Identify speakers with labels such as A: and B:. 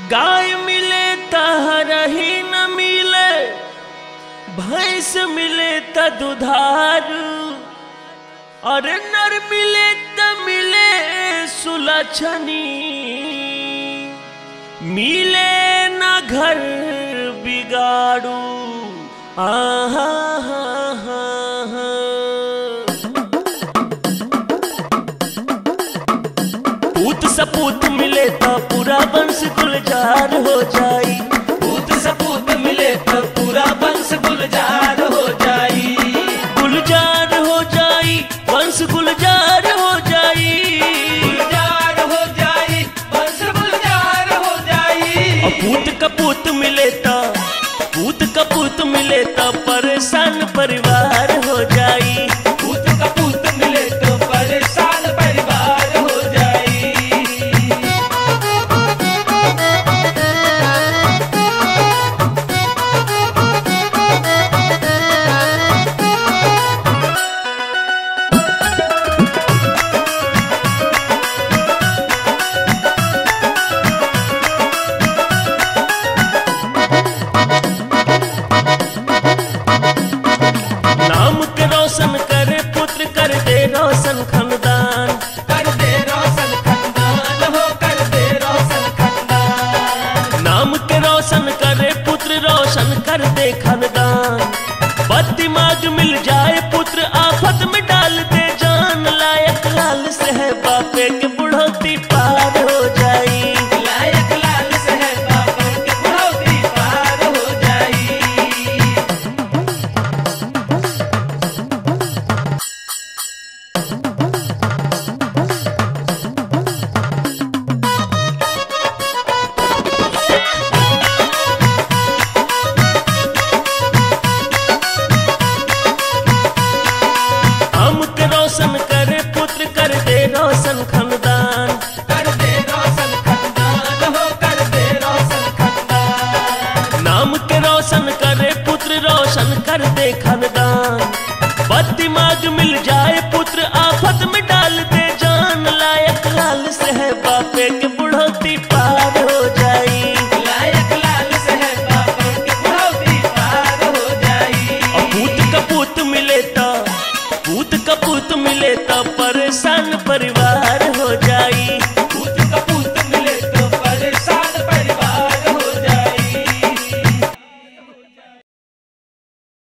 A: गाय मिले तहरही न मिले भैंस मिले त दुधारू और नर मिले त मिले सुलक्षणी मिले न घर बिगाड़ू आहा हा हा हा पूत सपूत मिले तो पूरा वंश गुलजार हो जाई
B: पूत सपूत मिले तो पूरा वंश गुलजार हो जाई
A: गुलजार हो जाई वंश गुलजार हो जाई
B: गुलजार हो जाई वंश गुलजार हो जाई
A: और पूत कपूत मिले तो पूत कपूत मिले तो परेशान परिवार हो जाई
B: पूत कपूत मिले तो परेशान परिवार हो जाई
A: नाम के रोशन करे पुत्र कर दे रोशन खानदान
B: कर दे रोशन खंडान हो कर दे रोशन खंडान
A: नाम के रोशन करे पुत्र रोशन कर दे खानदान बद दिमाग मिल जाए पुत्र आफत में डाल दे जान लायक लाल से है बापे के बुढ़ौती पार हो जाई
B: लायक लाल से है बाबा के बुढ़ौती पार हो जाई
A: हम के रोशन करे पुत्र कर दे रोशन खानदान
B: कर दे रोशन खंडान हो कर दे रोशन खंडान
A: नाम के रोशन करे पुत्र रोशन कर दे खानदान बद दिमाग मिल जाए पुत्र आफत में डाल दे जान लायक लाल से है बापे के बुढ़ौती पार हो जाई
B: लायक लाल से है बाबा के बुढ़ौती पार हो जाई
A: और पूत कपूत मिले तो पूत कपूत मिले तो